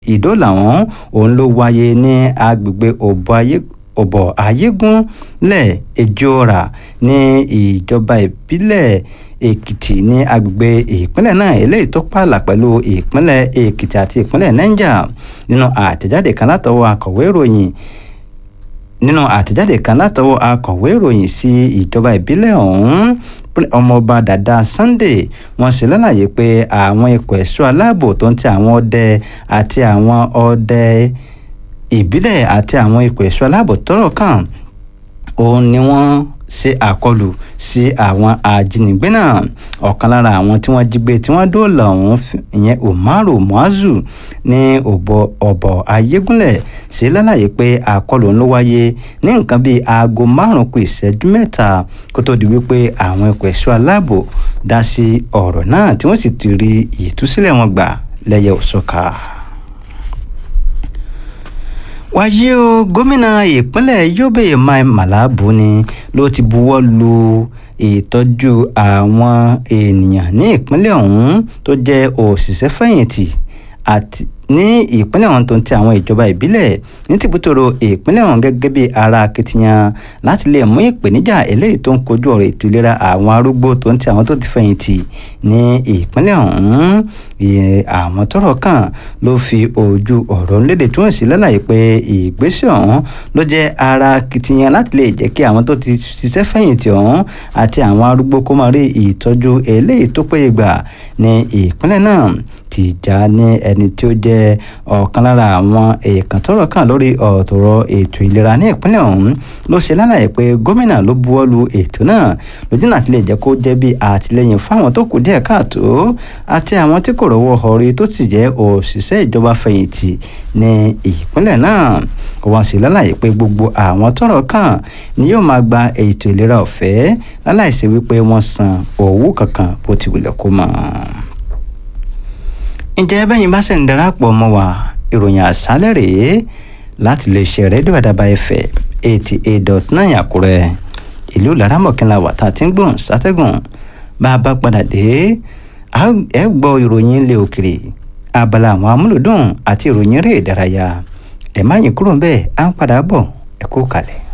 ìdólà ọ̀hún òun ló wáyé ní agbègbè òbọ̀ ayé ọ̀bọ̀ ayégúnlẹ̀ ejora ní ìjọba ìbílẹ̀ èkìtì ní agbègbè ìpínlẹ̀ náà eléyìí tó pààlà pẹ̀lú ìpínlẹ̀ èkìtì àti ìpínlẹ̀ niger nínú àtẹ̀jáde kan látọwọ́ akọ̀wé ìròyìn nínú àtẹ̀jáde kan látọwọ́ akọ̀wé ìròyìn sí ìjọba ìbílẹ̀ ọ̀hún ọmọọba dada sunday wọ́n ṣe lálàyé pé àwọn ikọ̀ ẹ̀ṣọ́ aláàbò tó ń ti àwọn ọdẹ àti àwọn ọdẹ ìbílẹ̀ àti àwọn ikọ̀ ẹ̀ṣọ́ aláàbò tọ́rọ̀ kàn òun ni wọ́n ṣe àkọlù sí àwọn ajínigbé náà ọ̀kan lára àwọn tí wọ́n jí gbé tí wọ́n dóòlà ọ̀hún ìyẹn umaru muazu ní ọ̀bọ̀ ayégúnlẹ̀ ṣe lálàyé pé àkọlù ló wáyé ní nǹkan bíi aago márùn-ún kù ìṣẹ́jú mẹ́ta kó tó di wípé àwọn ikọ̀ ẹ̀ṣọ́ aláàbò dá sí ọ̀rọ̀ náà tí wọ́n sì ti rí ìtúsílẹ̀ wọn gbà lẹ́yẹ òṣùkà wáyé o gómìnà ìpínlẹ̀ yobe mai mala buni ló ti buwọ́ lu ìtọ́jú àwọn ènìyàn ní ìpínlẹ̀ ọ̀hún tó jẹ́ òṣìṣẹ́ fẹ̀yìntì àti ní ìpínlẹ̀ ọ̀hún tó ń ti àwọn ìjọba ìbílẹ̀ ní tìbútòrò ìpínlẹ̀ ọ̀hún gẹ́gẹ́ bí ara akitiyan láti lè mú ìpèníjà eléyìí tó ń kojú ọ̀rọ̀ ètò ìlera àwọn arúgbó tó ń ti àwọn tó ti fẹ̀yìntì ní ìpínlẹ̀ ọ̀hún àwọn tọ́rọ̀ kàn ló fi ojú ọ̀rọ̀ lédè tí wọ́n sì lálàyé pé ìgbésẹ̀ ọ̀hún ló jẹ́ ara akitiyan láti lè jẹ́ kí àwọn tó ti ṣiṣẹ́ fẹ̀yìntì ọ̀hún àti àwọn arúgbó kó máa rí ìtọ́jú eléyìí tó péye gbà ní ìpínlẹ̀ náà tìjà ní ẹni tí ó jẹ́ ọ̀kan lára àwọn èèkàn tọ́rọ̀ kàn lórí ọ̀tọ̀rọ̀ ètò ìlera ní ìpínlẹ̀ ọ̀hún ló ṣe lálàyé pé gómìnà ló buwọ́ lu ètò náà lójú náà ti lè jẹ́ kó jẹ́ bí àtìlẹ́yìn fáwọn tó kù díẹ̀ káàtó àti àwọn tí kò rọ́wọ́ họrí tó sì jẹ́ òṣìṣẹ́ ìjọba fẹ̀yìntì ní ìpínlẹ̀ náà wọ́n sì lálàyé pé gbogbo àwọn tọ́rọ̀ kàn ni yóò máa gba ètò ìlera ọ̀fẹ́ láláìsí wípé wọ́n san owó kankan bó ti wulẹ̀ kó mọ́ ǹjẹ́ bẹ́yìn bá sì ń darapọ̀ mọ́ wa ìròyìn àṣálẹ̀ rèé láti lè ṣe rédíò àdàbà ẹ̀fẹ̀ eighty eight dot nine àkúrẹ́ ìlú laramọ̀kínlá wà tá a ti ń gbọ̀n sátẹ́gùn bá a bá padà dé ẹ gbọ́ ìròyìn ilé òkèrè abala àwọn amúlùdùn àti ìròyìn eré ìdárayá ẹ̀ má yín kúrò ń bẹ́ẹ̀ à ń padà bọ̀ ẹ kú kalẹ̀.